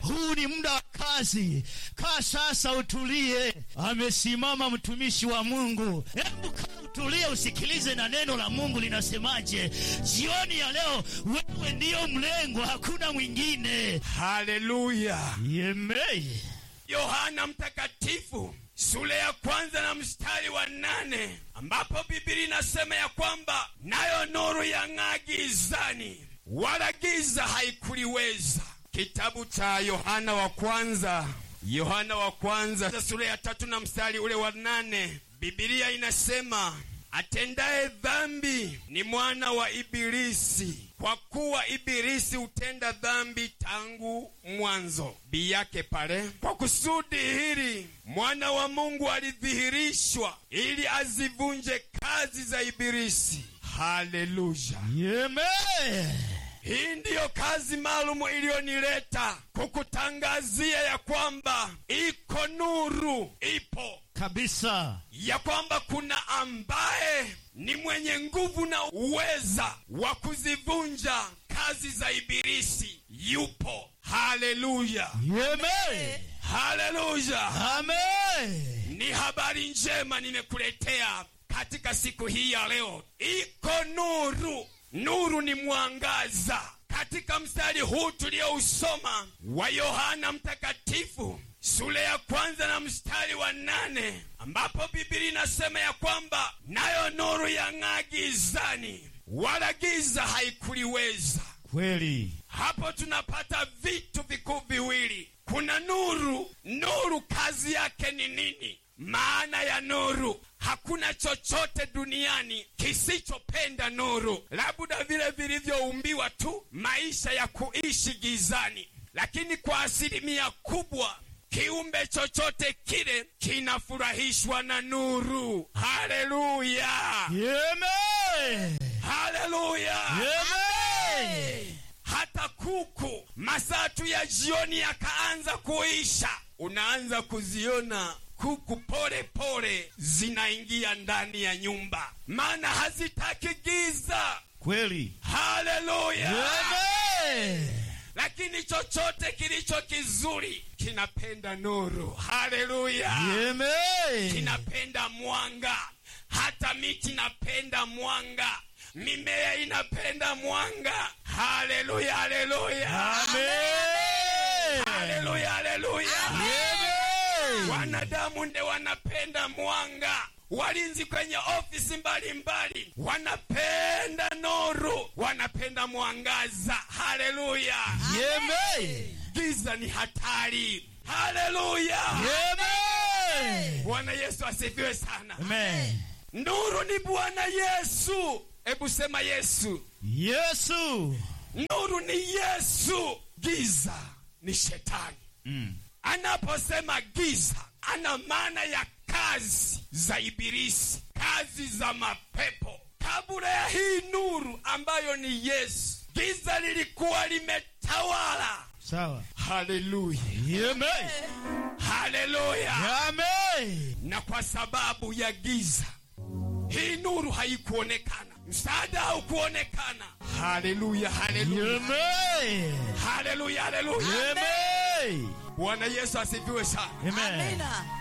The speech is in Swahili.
huu ni muda wa kazi. Kaa sasa, utulie. Amesimama mtumishi wa Mungu. Hebu kaa utulie, usikilize na neno la Mungu linasemaje. Jioni ya leo, wewe ndiyo mlengwa, hakuna mwingine. haleluya Yemei. yohana mtakatifu sura ya kwanza na mstari wa nane ambapo biblia inasema ya kwamba nayo nuru yang'aa gizani wala giza haikuliweza kitabu cha yohana wa kwanza yohana wa kwanza sura ya tatu na mstari ule wa nane bibilia inasema atendaye dhambi ni mwana wa ibilisi kwa kuwa ibilisi hutenda dhambi tangu mwanzo bi yake pale kwa kusudi hili mwana wa mungu alidhihirishwa ili azivunje kazi za ibilisi haleluya Yemei. hii ndiyo kazi maalumu iliyonileta kukutangazia ya kwamba iko nuru ipo Kabisa. ya kwamba kuna ambaye ni mwenye nguvu na uweza wa kuzivunja kazi za ibilisi yupo haleluya Yemei. haleluya Amen. ni habari njema nimekuletea katika siku hii ya leo iko nuru nuru ni mwangaza katika mstari huu tuliousoma wa yohana mtakatifu sura ya kwanza na mstari wa nane ambapo biblia inasema ya kwamba nayo nuru yang'aa gizani wala giza haikuliweza Kweli. hapo tunapata vitu vikuu viwili kuna nuru nuru kazi yake ni nini maana ya nuru hakuna chochote duniani kisichopenda nuru labda vile vilivyoumbiwa tu maisha ya kuishi gizani lakini kwa asilimia kubwa kiumbe chochote kile kinafurahishwa na nuru haleluya Yemei. haleluya Yemei. hata kuku masaa tu ya jioni yakaanza kuisha unaanza kuziona kuku pole pole zinaingia ndani ya nyumba maana hazitaki giza Kweli. haleluya Yemei. lakini chochote kilicho kizuri kinapenda nuru haleluya Yemei. kinapenda mwanga hata miti inapenda mwanga mimea inapenda mwanga haleluya haleluya Amen. haleluya haleluya Yemei. wanadamu nde wanapenda mwanga walinzi kwenye ofisi mbalimbali wanapenda nuru wanapenda mwangaza haleluya Yemei. giza ni hatari haleluya Yemei. bwana yesu asifiwe sana Amen. nuru ni bwana yesu hebu sema yesu Yesu. nuru ni yesu giza ni shetani Mm. anaposema giza ana maana ya kazi za ibilisi kazi za mapepo kabla ya hii nuru ambayo ni yesu giza lilikuwa limetawala Sawa. haleluya Yemei. haleluya Amen. na kwa sababu ya giza hii nuru haikuonekana msaada haukuonekana haleluya haleluya Yemei. haleluya haleluya Yemei. bwana yesu asifiwe sana Amen. Amina.